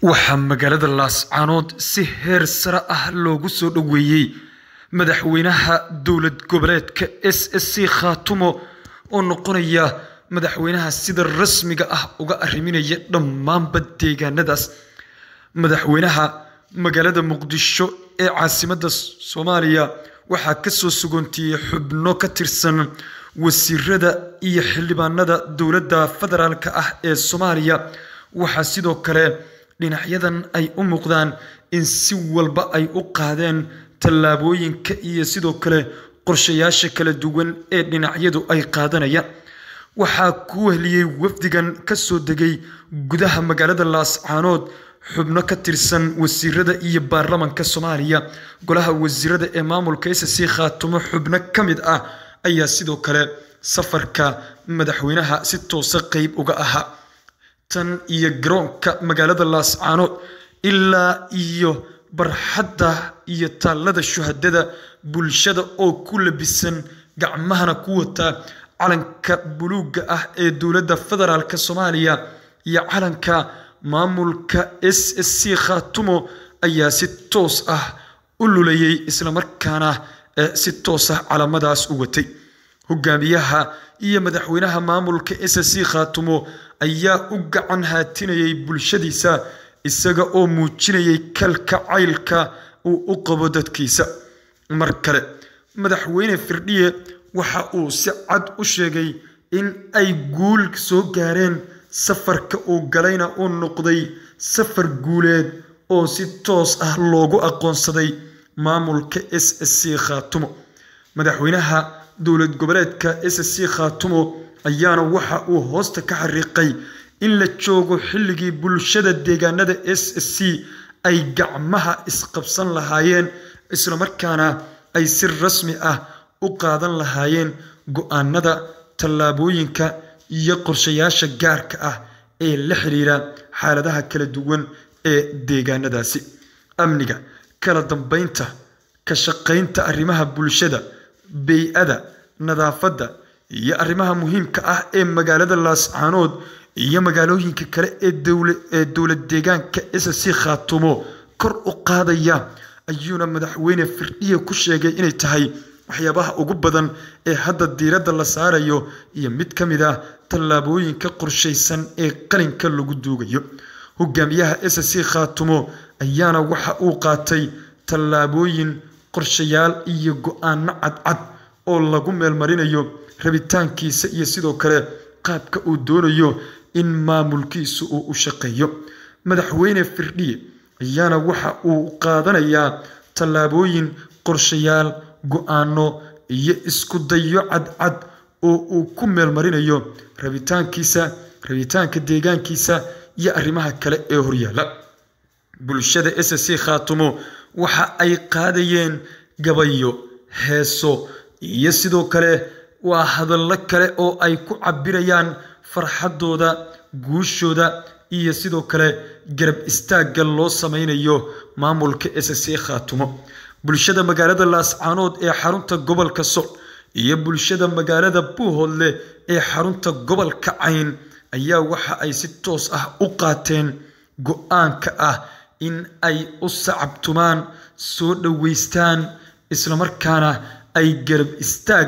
waxaa magaalada laascaanood si heer sare ah loogu soo dhoweeyey madaxweynaha dowlad goboleedka s s c khaatumo oo noqonaya madaxweynaha sida rasmiga ah uga arriminaya dhammaanba deegaanadaas madaxweynaha magaalada muqdisho ee caasimadda soomaaliya waxaa kasoo sugoontiiyey xubno ka tirsan wasiirada iyo xildhibaanada dowladda federaalk ah ee soomaaliya waxaa sidoo kale dhinacyadan ay u muuqdaan in si walba ay u qaadeen tallaabooyinka iyo sidoo kale qorshayaasha kala duwan ee dhinacyadu ay qaadanayaan waxaa ku wehliyey wafdigan kasoo degay gudaha magaalada laascaanood xubno ka tirsan wasiirada iyo baarlamanka soomaaliya golaha wasiirada ee maamulka s c khaatumo xubno ka mid ah ayaa sidoo kale safarka madaxweynaha si toosa qeyb uga ahaa tan iyo garoonka magaalada laascaanood ilaa iyo barxadda iyo taallada shuhadada bulshada oo ku labisan gacmahana ku wata calanka buluugga ah ee dowladda federaalk soomaaliya iyo calanka maamulka s s c khaatumo ayaa si toos ah u lulayay islamarkaana si toos ah calamadaas u watay hogaamiyaha iyo madaxweynaha maamulka s s c khaatumo ayaa u gacan haatinayay bulshadiisa isaga oo muujinayay kalka caylka uu u qabo dadkiisa mar kale madaxweyne firdhiye waxa uu si cad u sheegay in ay guul soo gaareen safarka uu galayna uu noqday safar guuleed oo si toos ah loogu aqoonsaday maamulka s s c khaatumo madaxweynaha dowlad goboleedka s s c khaatumo ayaana waxa uu hoosta ka xariiqay in la joogo xilligii bulshada deegaanada s s c ay gacmaha isqabsan lahaayeen islamarkaana ay si rasmi ah u qaadan lahaayeen go-aanada tallaabooyinka iyo qorshayaasha gaarka ah ee la xiriira xaaladaha kala duwan ee deegaanadaasi amniga kala dambeynta ka shaqaynta arrimaha bulshada bey-ada nadaafadda iyo arrimaha muhiimka ah ee magaalada laascaanood iyo magaalooyinka kale ee dowlad deegaanka s c khaatumo kor u qaadaya ayuuna madaxweyne firdhiye ku sheegay inay tahay waxyaabaha ugu badan ee hadda diiradda la saarayo iyo mid ka mid ah tallaabooyinka qorshaysan ee qalinka lagu duugayo hogaamiyaha s c khaatumo ayaana waxa uu qaatay tallaabooyin qorshayaal iyo go-aano cadcad oo lagu meelmarinayo rabitaankiisa iyo sidoo kale qaabka uu doonayo in maamulkiisu uu u shaqeeyo madaxweyne firdhiye ayaana waxa uu qaadanayaa tallaabooyin qorshayaal go-aano iyo isku dayo cadcad oo uu ku meelmarinayo rabitaankiisa rabitaanka deegaankiisa iyo arrimaha kale ee horyaala bulshada s c khaatumo waxa ay qaadayeen gabayo heeso iyo sidoo kale waa hadallo kale oo ay ku cabirayaan farxaddooda guushooda iyo sidoo kale garab istaagga loo sameynayo maamulka s c khaatumo bulshada magaalada laascaanood ee xarunta gobolka soc iyo bulshada magaalada buuhoodle ee xarunta gobolka cayn ayaa waxa ay si toos ah u qaateen go-aanka ah in ay u sacabtumaan soo dhoweystaan islamarkaana ay garab istaag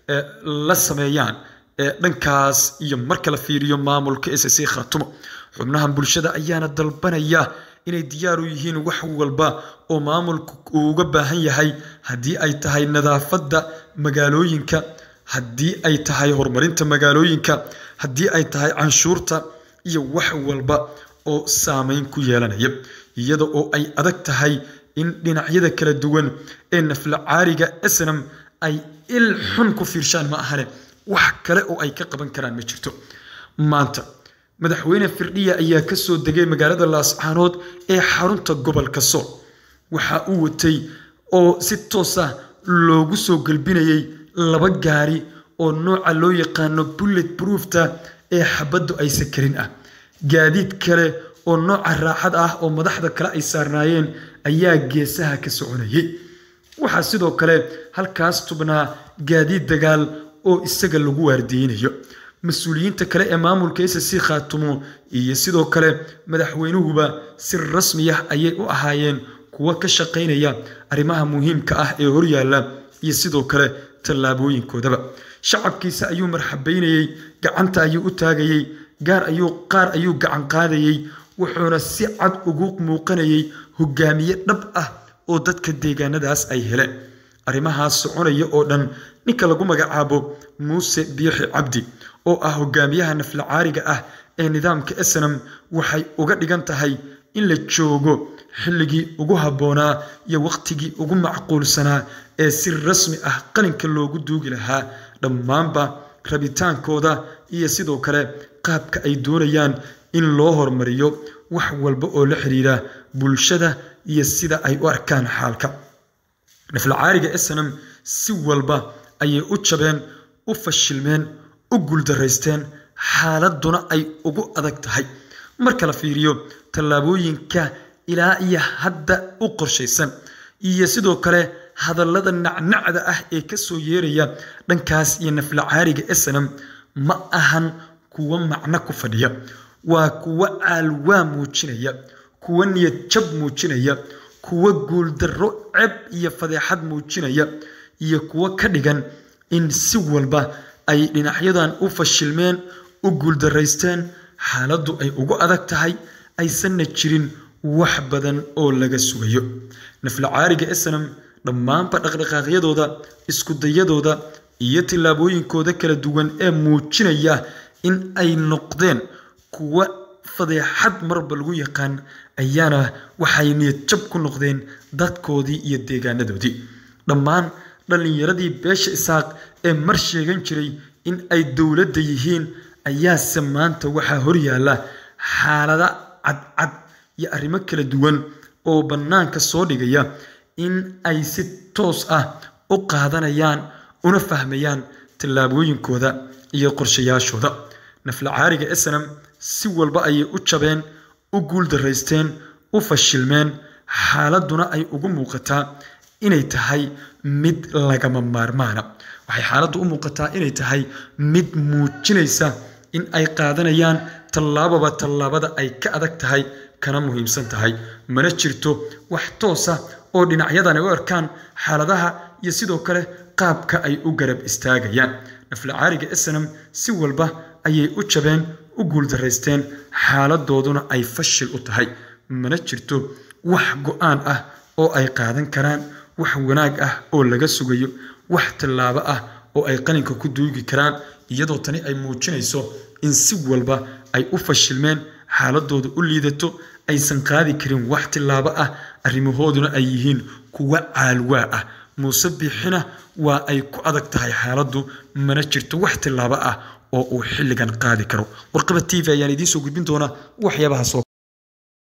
la sameeyaan dhankaas iyo marka la fiiriyo maamulka s c khaatumo xubnahan bulshada ayaana dalbanaya inay diyaar u yihiin wax walba oo maamulku uu uga baahan yahay haddii ay tahay nadaafadda magaalooyinka haddii ay tahay horumarinta magaalooyinka haddii ay tahay canshuurta iyo wax walba oo saameyn ku yeelanaya iyada oo ay adag tahay in dhinacyada kala duwan ee nafla caariga snam ay il xun ku fiirshaan ma ahane wax kale oo ay ka qaban karaan ma jirto maanta madaxweyne firdhiya ayaa kasoo degay magaalada laascaanood ee xarunta gobolka sool waxa uu watay oo si toos ah loogu soo galbinayay laba gaari oo nooca loo yaqaano bullet broofta ee xabaddu aysa karin ah gaadiid kale oo nooca raaxad ah oo madaxda kale ay saarnaayeen ayaa geesaha ka soconayay waxaa sidoo kale halkaas tubnaa gaadiid dagaal oo isaga lagu waardiyeynayo mas-uuliyiinta kale ee maamulka s c khaatumo iyo sidoo kale madaxweynuhuba si rasmi ah ayay u ahaayeen kuwo ka shaqaynaya arrimaha muhiimka ah ee horyaalla iyo sidoo kale tallaabooyinkoodaba shacabkiisa ayuu marxabaynayey gacanta ayuu u taagayey gaar ayuu qaar ayuu gacan qaadayey wuxuuna si cad ugu muuqanayay hogaamiye dhab ah oo dadka deegaanadaas ay heleen arrimahaas soconaya oo dhan ninka lagu magacaabo muuse biixi cabdi oo ah hogaamiyaha naflacaariga ah ee nidaamka esenam waxay uga dhigan tahay in la joogo xilligii ugu habboonaa iyo wakhtigii ugu macquulsanaa ee si rasmi ah qalinka loogu duugi lahaa dhammaanba rabitaankooda iyo sidoo kale qaabka ay doonayaan in loo hormariyo wax walba oo la xiriira bulshada iyo sida ay u arkaan xaalka naflacaariga esenam si walba ayay u jabeen u fashilmeen u guuldaraysteen xaaladuna ay ugu adag tahay marka la fiiriyo tallaabooyinka ilaa iyo hadda u qorshaysan iyo sidoo kale hadallada nacnacda ah ee kasoo yeeraya dhankaas iyo naflacaariga esenam ma ahan kuwo macno ku fadhiya waa kuwo caalwaa muujinaya kuwo niyad jab muujinaya kuwo guuldarro ceb iyo fadeexad muujinaya iyo kuwo ka dhigan in si walba ay dhinacyadan u fashilmeen u guuldaraysteen xaaladdu ay ugu adag tahay aysanna jirin wax badan oo laga sugayo naflacaariga esenam dhammaanba dhaqdhaqaaqyadooda iskudayadooda iyo tillaabooyinkooda kala duwan ee muujinaya in ay noqdeen kuwo fadeexad marba lagu yaqaan ayaana waxay niyad jab ku noqdeen dadkoodii iyo deegaanadoodii dhammaan dhallinyaradii beesha isaaq ee mar sheegan jiray in ay dowladda yihiin ayaase maanta waxaa horyaalla xaalada cadcad iyo arrimo kala duwan oo bannaanka soo dhigaya in ay si toos ah u qaadanayaan una fahmayaan tallaabooyinkooda iyo qorshayaashooda naflacaariga esenam si walba ayay u jabeen u guuldaraysteen u fashilmeen xaaladuna ay ugu muuqataa inay tahay mid lagama maarmaana waxay xaaladdu u muuqataa inay tahay mid muujinaysa in ay qaadanayaan tallaababa tallaabada ay ka adag tahay kana muhiimsan tahay mana jirto wax toosa oo dhinacyadan ay u arkaan xaaladaha iyo sidoo kale qaabka ay u garab istaagayaan naflacaariga esenam si walba ayay u jabeen u guuldaraysteen xaaladooduna ay fashil u tahay mana jirto wax go-aan ah oo ay qaadan karaan wax wanaag ah oo laga sugayo wax tallaabo ah oo ay qalinka ku duugi karaan iyadoo tani ay muujinayso in si walba ay u fashilmeen xaaladooda u liidato aysan qaadi karin wax tillaabo ah arrimahooduna ay yihiin kuwa caalwaa ah muuse biixina waa ay ku adag tahay xaaladdu mana jirto wax tillaabo ah oo uu xilligan qaadi karo warqaba t v ayaan idiin soo gudbin doonaa waxyaabahaas